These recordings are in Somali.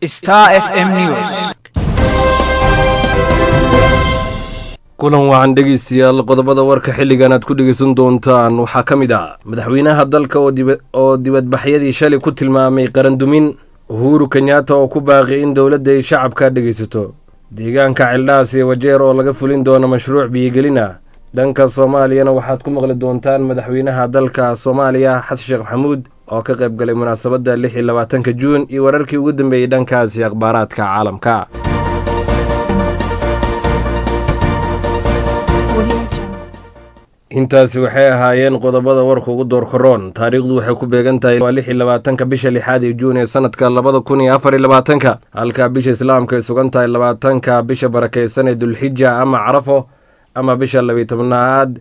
Star FM News. kulan wacan dhegeystayaal qodobada warka xilligan aad ku dhegeysan doontaan waxaa ka mid ah madaxweynaha dalka oo dibadbaxyadii shalay ku tilmaamay qarandumin uhuru kenyatta oo ku baaqi in dowladda ay shacabka dhegeysato deegaanka cildhaas iyo wajeer oo laga fulin doono mashruuc biyogelin ah dhanka soomaaliyana waxaad ku maqli doontaan madaxweynaha dalka soomaaliya xasan sheekh maxamuud oo ka qayb galay munaasabadda lix iyo labaatanka juun iyo wararkii ugu dambeeyey dhankaasi akhbaaraadka caalamka intaasi waxay ahaayeen qodobada warka ugu door koroon taariikhdu waxay ku beegan tahay waa lix iyo labaatanka bisha lixaad ee juun ee sanadka labada kun iyo afar iyo labaatanka halka bisha islaamka ay sugan tahay labaatanka bisha barakeysan ee dulxija ama carafo ama bisha labiyi tobnaad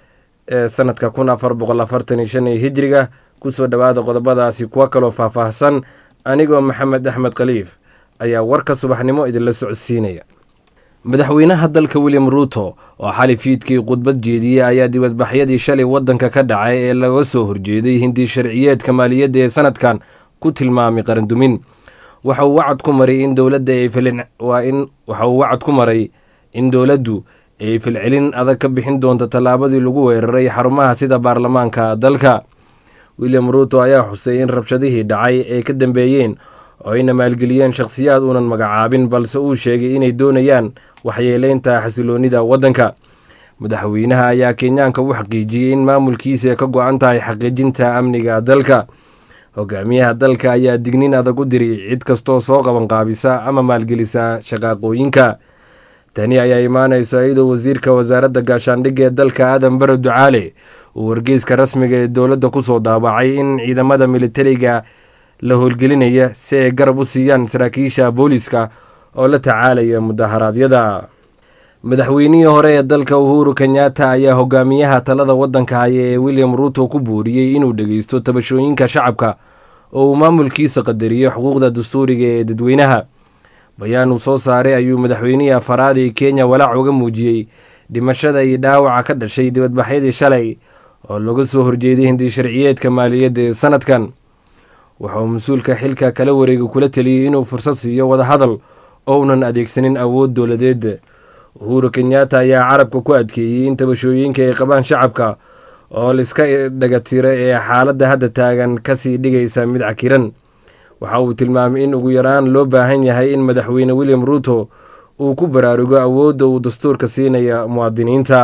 ee sanadka kun afar boqol afartan iyo shan ee hijriga kusoo dhowaada qodobadaasi kuwa kaloo faahfaahsan anigoo maxamed axmed khaliif ayaa warka subaxnimo idinla socodsiinaya madaxweynaha dalka william ruuto oo xali fiidkii khudbad jeediyey ayaa dibadbaxyadii shalay waddanka ka dhacay ee laga soo horjeeday hindi sharciyeedka maaliyadda ee sanadkan ku tilmaamay qarandumin waxa uu wacad ku maray in dowladda ay waa in waxa uu wacad ku maray in dowladdu ay filcelin adag ka bixin doonto tallaabadii lagu weeraray xarumaha sida baarlamaanka dalka william ruuto ayaa xusay in rabshadihii dhacay ay ka dambeeyeen oo ayna maalgeliyeen shakhsiyaad uunan magacaabin balse uu sheegay inay doonayaan waxyeeleynta xasiloonnida waddanka madaxweynaha ayaa kenyaanka u xaqiijiyey in maamulkiisa ka go-an tahay xaqiijinta amniga dalka hogaamiyaha dalka ayaa dignin adag u diray cid kastoo soo qabanqaabisa ama maalgelisa shaqaaqooyinka tani ayaa imaanaysa iyadoo wasiirka wasaaradda gaashaandhigga ee dalka aadan bare ducaale uu wargeyska rasmiga ee dowladda kusoo daabacay in ciidamada militariga la howlgelinaya si ay garab u siiyaan saraakiisha booliiska oo la tacaalaya mudaharaadyada madaxweynihii hore ee dalka uhuru kenyatta ayaa hogaamiyaha talada waddanka haya ee william ruuto ku buuriyey inuu dhegeysto tabashooyinka shacabka oo uu maamulkiisa qadariyo xuquuqda dastuuriga ee dadweynaha bayaan uu soo saaray ayuu madaxweynihii afaraad ee kenya walaac uga muujiyey dhimashada iyo dhaawaca ka dhashay dibadbaxyadii shalay oo laga soo horjeeday hindi sharciyeedka maaliyadda ee sanadkan waxa uu mas-uulka xilka kala wareega kula teliyey inuu fursad siiyo wadahadal oo unan adeegsanin awood dowladeed uhuru kenyatta ayaa carabka ku adkeeyey in tabashooyinka ay qabaan shacabka oo laiska dhagatiro ee xaaladda hadda taagan kasii dhigaysa mid cakiran waxa uu tilmaamay in ugu yaraan loo baahan yahay in madaxweyne william ruuto uu ku baraarugo awoodda uu dastuurka siinaya muwaadiniinta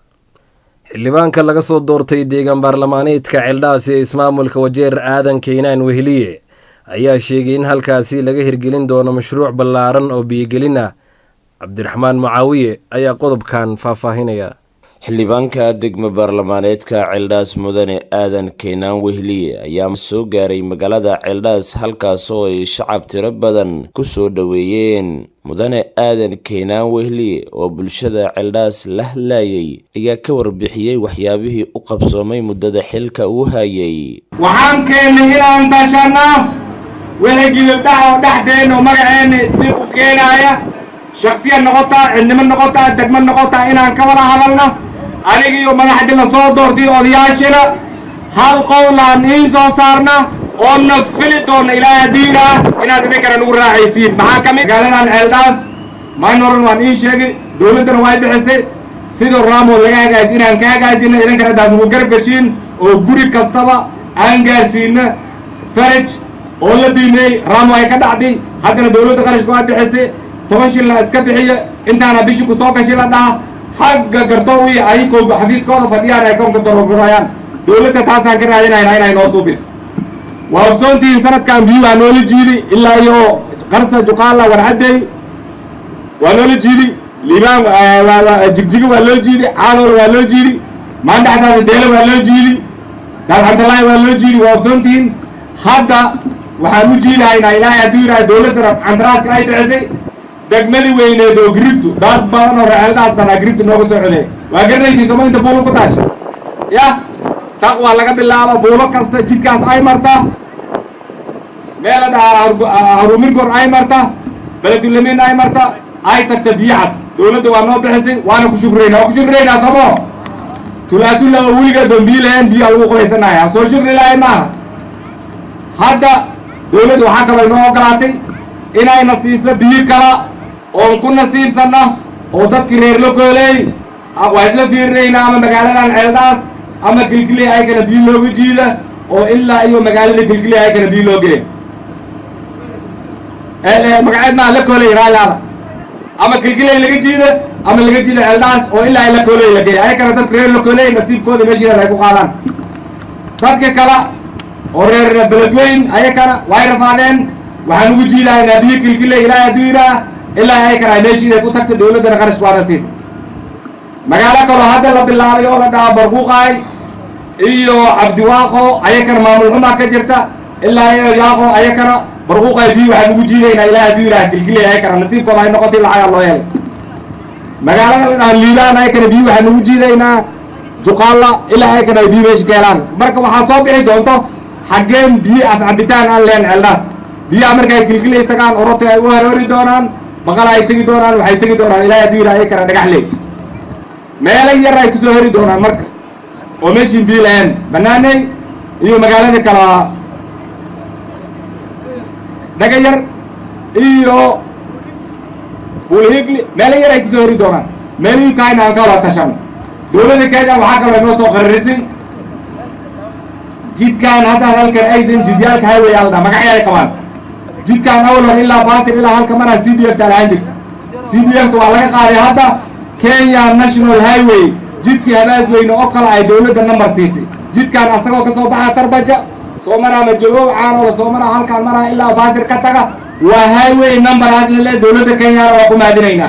xildhibaanka laga soo doortay deegaan baarlamaaneedka ceeldhaas ee ismaamulka wajeer aadan keynaan weheliye ayaa sheegay in halkaasi laga hirgelin doono mashruuc ballaaran oo biyogelin ah cabdiraxmaan mucaawiye ayaa qodobkan faahfaahinaya xildhibaanka degmo baarlamaaneedka ceeldhaas mudane aadan keenaan wehliye ayaa soo gaaray magaalada ceeldhaas halkaas oo ay shacab tiro badan ku soo dhoweeyeen mudane aadan keenaan wehliye oo bulshada ceeldhaas la hadlaayay ayaa ka warbixiyey waxyaabihii u qabsoomay muddada xilka uu hayay waxaan keennay inaan tashanaa wixii gidibdhac oo dhexdeenna oo magaceenna dib u keenaaya shaksiyad noqotaa cidnimo noqotaa degmo noqotaa inaan ka wada hadalna anigiiyo madaxdii la soo doortay odayaashina hal qowlaan iin soo saarna oonna fili doonna ilaahay haddiina inaad idinkana nagu raacaysiin maxaa ka mid magaaladan ceeldhaas maynoran waan iin sheegay dowladdana way bixisay sidoo raamood laga hagaaji inaan ka hagaajina idinkana hadaad nagu garab geshiin oo guri kastaba aan gaarsiina faraj oo la biimeeyey raamo ay ka dhacday haddana dowladda qarashka waa bixisay toban shil la iska bixiyo intaana bishi ku soo gashi la dhaha xagga gartoowi ayagoo xafiiskooda fadhiyaan ay koonka darogurayaan dowladda taasaan ka raadinayna inay noo suubis waa ogsoontihiin sanadkan biyu waa noola jiidi ilaa iyo qarsa juqaala warcadeey waa noola jiidi liibaan jigjiga waa loo jiidi caanool waa loo jiidi maandhaxdaada deelo waa loo jiidi daadcabdallaahi waa loo jiidi waa ogsoontihiin hadda waxaan u jiidahaynaa ilaahay hadduu yidhaha dowladda candaraaska ay bixisay degmadii weyneed oo griftu dad badan oo reeeldaas banaa griftu nooga soo codeey waa garanaysiin soma inta buulo ku taasha ya taq waa laga bilaaba buulo kasta jidkaas ay marta meela dhahaa harumirgor ay marta beledulamin ay marta ay tagta biyacad dowladda waa noo bixisay waana ku shukreynaa waa ku shukreynaa somo tulaatula oo weligaa dambiyi lahayn biyaa lagu qubaysanaya soo shukri lahay maaha hadda dowladda waxaa kaloo inoo ogolaatay inayna siiso biyo kala oon ku nasiibsanno oo dadkii reer lokooley waa isla fiirinaynaa ama magaaladan ceeldhaas ama kilkiley ayakana biyo looga jiida oo ilaa iyo magaalada kilkiley ayakana biyo loo geeya magaceed maa lakooley raalaada ama kilkiley laga jiida ama laga jiida ceeldhaas oo ilaa lakooley la geeya ayakana dadka reer lokooley nasiibkooda meeshiidan ay ku qaadaan dadka kale oo reer beledweyn ayakana way rafaadeen waxaan ugu jiidahaynaa biyo kilkiley ilaahay hadduu yidhaah ilaa ayakana ay meeshiiday ku tagta dawladdana qarashka waana siisa magaalo kaloo hadda la bilaabay oo la dhahaa barquuqaay iyo cabdiwaaqo ayakana maamul xumaa ka jirta ilaa iyo yaaqo ayakana barquuqaay biyo waxaan ugu jiidaynaa ilaahay hadduu yidhaah kilkiley ayakana nasiibkooda ay noqotay lacagaa loo helay magaalada la dhahaa liibaan ayakana biyo waxaan ugu jiidaynaa juqaalla ilaa ayakana ay biyo meesha ka helaan marka waxaa soo bixi doonto xaggeen biyo af cabitaan aan leen ceeldhaas biyaha markay kilkilay tagaan orotay ay u haroori doonaan baqala ay tegi doonaan waxay tegi doonaan ilaahay hadduu yidhaha ayakana dhagaxley meelo yar ay kusoo heri doonaan marka oo meeshiin biyo lahayn banaaney iyo magaalada kala dhaga yar iyo bulhigli meelo yar ay kusoo heri doonaan meelihii kaayna aan ka wada tashano dowladda kenya waxaa kaloo inoo soo qararisay jidkaan haddaad halkan aysan jidyaalka highway alda magacyo ay qabaan jidkaan awalhor ilaa baasir ilaa halka maraa c d f ta lahaan jirta c d f ta waa laga qaaday hadda kenya national highway jidkii habaas weyne oo kale ay dowladda number siisay jidkaan asagoo ka soo baxa tarbaja soo maraa majogoob caanooda soo maraa halkaan maraa ilaa baasir ka taga waa highway number haslale dowladda kenyana waa ku mahadinaynaa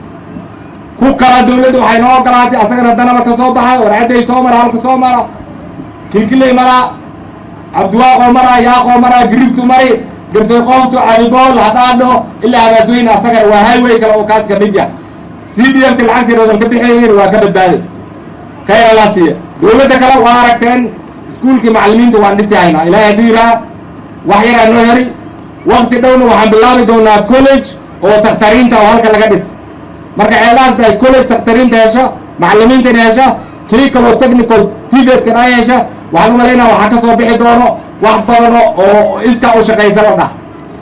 ku kala dowladda waxay noo ogolaatay asagana danaba ka soo baxa warcadday soo mara halka soo mara kilkiley maraa cabdiwaaqoo maraa yaaqoo maraa giriftu mari garsayqooftu cadibool hadhaadho ilaa habaasweyne asagana waa highway kale oo kaas ka mid yah c d f ta lacagteedan ka bixinayin waa ka badbaaday khayr allaa siiya dowladda kale waa aragteen iskuulkii macallimiinta waan dhisi haynaa ilaahay hadduu yidhaha wax yaraa noo heli wakti dhowna waxaan bilaabi doonaa college oo takhtariinta oo halka laga dhis marka ceeldhaasda ay college takhtariinta hesho macallimiintana hesha kii kaloo technical tivetkan ay hesha waxaan u malaynaa waxaa ka soo bixi doono wax badano oo iskaa u shaqaysa la dhah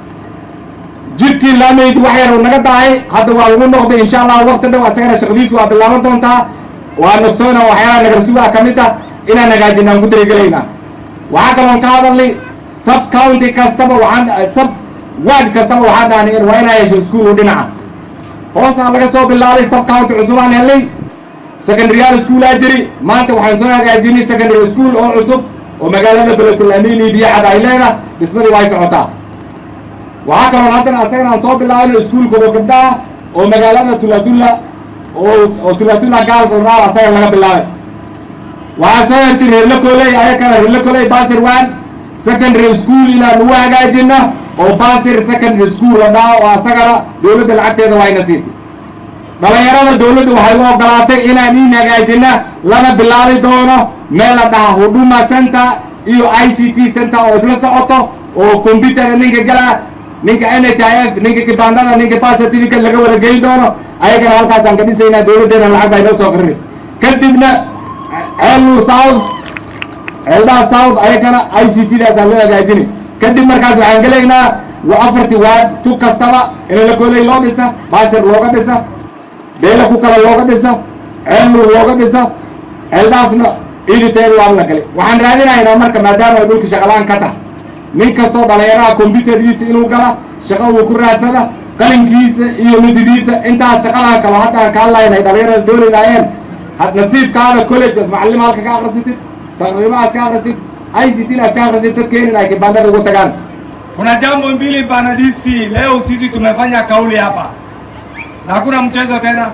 jidkii laamaydi wax yar uu naga dahay hadda waa lagu noqday insha allah wakti dhow asagana shaqadiisu waa bilaaban doontaa waa nogsoona waxyaalaha nagarsugaa ka mid ah inaan hagaajina aan ku darigelaynaa waxaa kaloon ka hadalnay sub county kastaba waxaan sub ward kastaba waxaan dhahnay waa inaa hesho iskuul u dhinaca hoosaan laga soo bilaabay sub county cusubaan helnay secondaryal schoolaa jiri maanta waxaan soo hagaajinay secondary school oo cusub oo magaalada beletulaamini biyacad ay leedah dhismadii way socotaa waxaa kaloon haddana asagana aan soo bilaabino iskuulkooda gabdhaha oo magaalada tulatula oo oo tulatula gaals oraa asaga laga bilaabay waxaa soo hertay reerlakoley ayakana reerlakoley basir one secondary school inaan ugu hagaajina oo basir secondary school la dhaha oo asagana dowladda lacagteeda wayna siisay dhalinyarada dowladda waxay u ogolaatay inaan in hagaajina lana bilaabi doono meel la dhaha huduma center iyo i c t center oo isla socoto oo computerka ninka gala ninka n h i f ninka kibandada ninka bas certificate laga wada geyn doono ayagana halkaasaan ka dhisaynaa dowladdeena lacag baa inoo soo qarinaysa kadibna ceelur south ceeldaha south ayagana i c t daasaan loo hagaajinay kadib markaas waxaan gelaynaa afartii waad tu kastaba in la koley loo dhisa basir looga dhisa deela ku kale looga dhisa ceelur looga dhisa ceeldaasna ciiditeeda waa la galay waxaan raadinaynaa marka maadaama ay dhulka shaqalaan ka tahay nin kastoo dhalinyaraha combyuterkiisa inuu gala shaqo uu ku raadsada qalinkiisa iyo mididiisa intaas shaqadan kalo haddaan ka hadlayn ay dhalinyarada dooni laayeen nasiibkaada college ad macalima halka ka akrisitid taqriima aad ka akrisid i c t aad ka akrisid dad keenin ay kibandada ugu tagaan Kuna jambo mbili bana DC, leo sisi tumefanya kauli hapa na hakuna mchezo tena,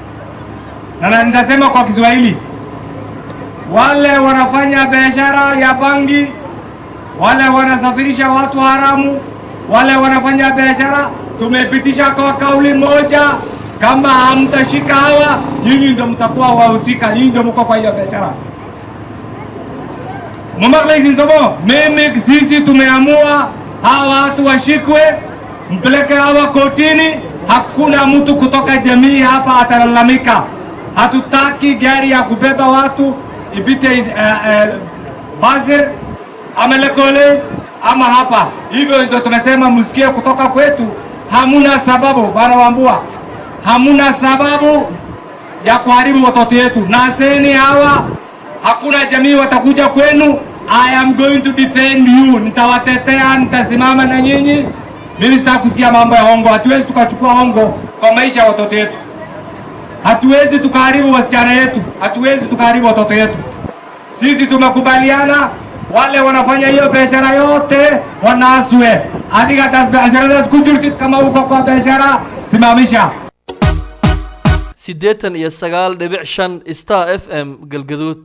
na nitasema kwa Kiswahili, wale wanafanya biashara ya bangi, wale wanasafirisha watu haramu, wale wanafanya biashara, tumepitisha kwa kauli moja, kama hamtashika hawa, nyinyi ndio mtakuwa wahusika, nyinyi ndio mko kwa hiyo biashara. Mamaklaizi Nzomo, mimi sisi tumeamua hawa watu washikwe, mpeleke hawa kotini. Hakuna mtu kutoka jamii hapa atalalamika. Hatutaki gari ya kubeba watu ipite uh, uh, Basir ama Lekole ama hapa. Hivyo ndio tumesema msikie kutoka kwetu, hamuna sababu bwana Wambua, hamuna sababu ya kuharibu watoto yetu. Naseni hawa, hakuna jamii watakuja kwenu. I am going to defend you, nitawatetea, nitasimama na nyinyi. Mimi sitaki kusikia mambo ya hongo. Hatuwezi tukachukua hongo kwa maisha ya watoto yetu, hatuwezi tukaharibu wasichana yetu, hatuwezi tukaharibu watoto yetu. Sisi tumekubaliana wale wanafanya hiyo biashara yote wanaaswe. Adiga das biasharadas ku jirtid kama uko kwa biashara simamisha. siddeetan iyo sagaal dhibic shan star f m galgaduud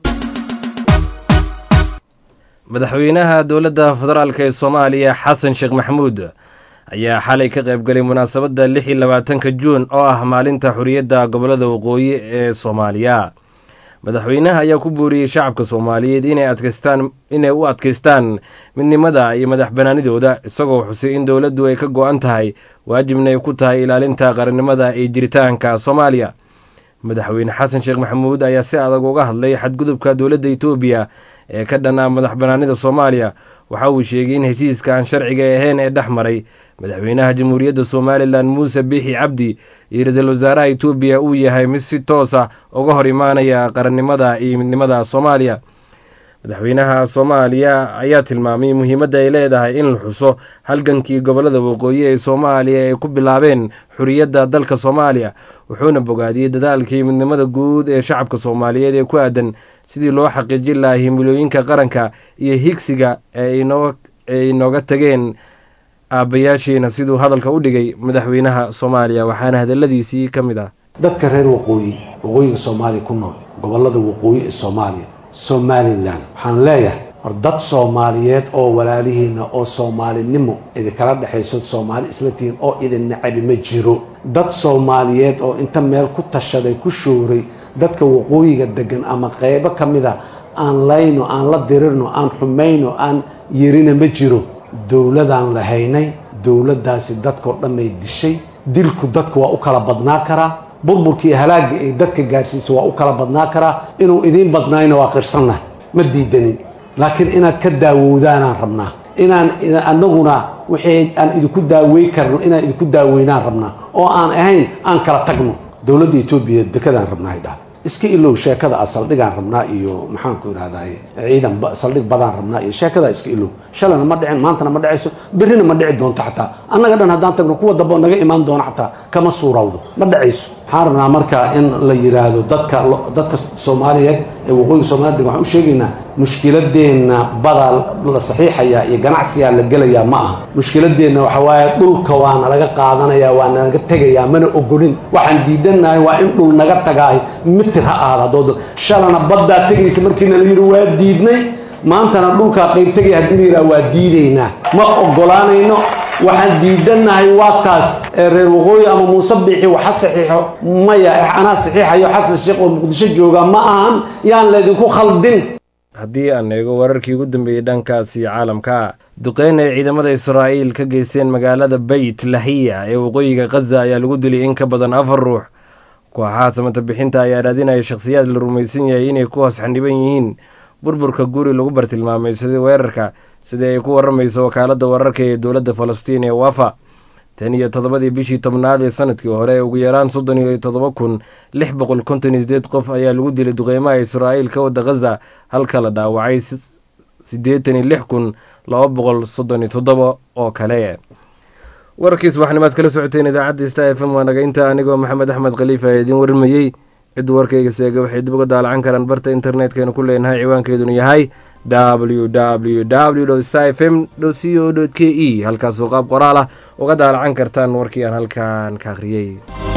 madaxweynaha dowladda federaalk ee soomaaliya xasan sheekh maxamuud ayaa xalay ka qaybgalay munaasabadda lix iyo labaatanka juun oo ah maalinta xuriyadda gobolada waqooyi ee soomaaliya madaxweynaha ayaa ku buuriyey shacabka soomaaliyeed inay adkaystaan inay u adkaystaan midnimada iyo madax banaanidooda isagoo xusay in dowladdu ay ka go-an tahay waajibna ay ku tahay ilaalinta qarannimada iyo jiritaanka soomaaliya madaxweyne xasan sheekh maxamuud ayaa si adag uga hadlay xadgudubka dowladda etoobiya ee ka dhanaa madax banaanida soomaaliya waxa uu sheegay in heshiiska aan sharciga ahayn ee dhex maray madaxweynaha jamhuuriyadda somalilan muuse biixi cabdi iyo ra-iisul wasaaraha etoobiya uu yahay mid si toosa uga hor imaanaya qarannimada iyo midnimada soomaaliya madaxweynaha soomaaliya ayaa tilmaamay muhiimadda ay leedahay in la xuso halgankii gobolada waqooyi ee soomaaliya ay ku bilaabeen xuriyadda dalka soomaaliya wuxuuna bogaadiyey dadaalkii midnimada guud ee shacabka soomaaliyeed ee ku aadan sidii loo xaqiijin lahaa himilooyinka qaranka iyo higsiga ee ay inooga tageen aabbayaashiina siduu hadalka u dhigay madaxweynaha soomaaliya waxaana hadaladiisii ka mid ah dadka reer waqooyi waqooyiga soomaaliya ku nool gobolada waqooyi ee soomaaliya somalilan waxaan leeyahay war dad soomaaliyeed oo walaalihiina oo soomaalinimo idinkala dhexayso soomaali isla tihiin oo idin nacabi ma jiro dad soomaaliyeed oo inta meel ku tashaday ku shooray dadka waqooyiga degan ama qeybo ka mid a aan layno aan la dirirno aan xumayno aan yerina ma jiro dowladaan lahaynay dowladdaasi dadkao dhamay dishay dilku dadka waa u kala badnaa karaa burburkii halaagga ay dadka gaadhsiisa waa u kala badnaa karaa inuu idiin badnaayna waa qirsannaha ma diidanin laakiin inaad ka daawowdaanaan rabnaa inaan anaguna wixii aan idinku daawey karno inaan idinku daaweynaan rabnaa oo aan ahayn aan kala tagno dowladda etoobiya dekadaan rabnaa ay dhahda iska ilow sheekada a saldhigaan rabnaa iyo maxaanku idhahdaye ciidan saldhig badaan rabnaa iyo sheekadaa iska ilow shalana ma dhicin maantana ma dhacayso berrina ma dhici doonto xataa annaga dhan haddaan tagno kuwa dambe oo naga imaan doona xataa kama suurawdo ma dhacayso waxaan rabnaa marka in la yidhaahdo dadka dadka soomaaliyeed ee waqooyiga soomaliya degan waxaan u sheegaynaa mushkiladeenna badaa la saxiixayaa iyo ganacsigaa la gelayaa ma aha mushkiladeenna waxa waaye dhulka waa nalaga qaadanayaa waa nalaga tegayaa mana ogolin waxaan diidanahay waa in dhul naga tagaay mitir ha ahaada haddooda shalana baddaa tegaysa markiina la yidhi waa diidnay maantana dhulkaa qayb tegaya haddii la yidhaha waa diidaynaa ma ogolaanayno waxaan diidanahay waa taas ee reer waqooyi ama muuse biixi waxa saxiixo maya anaa saxiixayo xasan sheekh oo muqdisho jooga ma ahan yaan laydinku khaldin haddii aan eego wararkii ugu dambeeyey dhankaasi caalamka duqeyn ay ciidamada israa'iil ka geysteen magaalada beyt lahiya ee waqooyiga khaza ayaa lagu dilay in ka badan afar ruux kooxaha samata bixinta ayaa raadinaya shakhsiyaad la rumaysan yahay inay ku hoos xaniban yihiin burburka guri lagu bartilmaamay sida weerarka sidii ay ku waramayso wakaaladda wararka ee dowladda falastiin ee wafa tan iyo toddobadii bishii tobnaad ee sanadkii hore ugu yaraan soddon iyo toddoba kun lix boqol konton iyo sideed qof ayaa lagu dilay duqeymaha israa'iil ka wadda khaza halka la dhaawacay siddeetan iyo lix kun laba boqol soddon iyo toddoba oo kale wararkii subaxnimaad kala socoteen idaacadda sta f m waa naga inta anigoo maxamed axmed khaliifa ee idiin warmayey ciddu warkayga seega waxay dib uga daalacan karaan barta internetkaynu ku leenahay ciwaankeeduna yahay w w w sta f m c o k e halkaasoo qaab qoraal ah uga daalacan kartaan warkii aan halkan ka akhriyey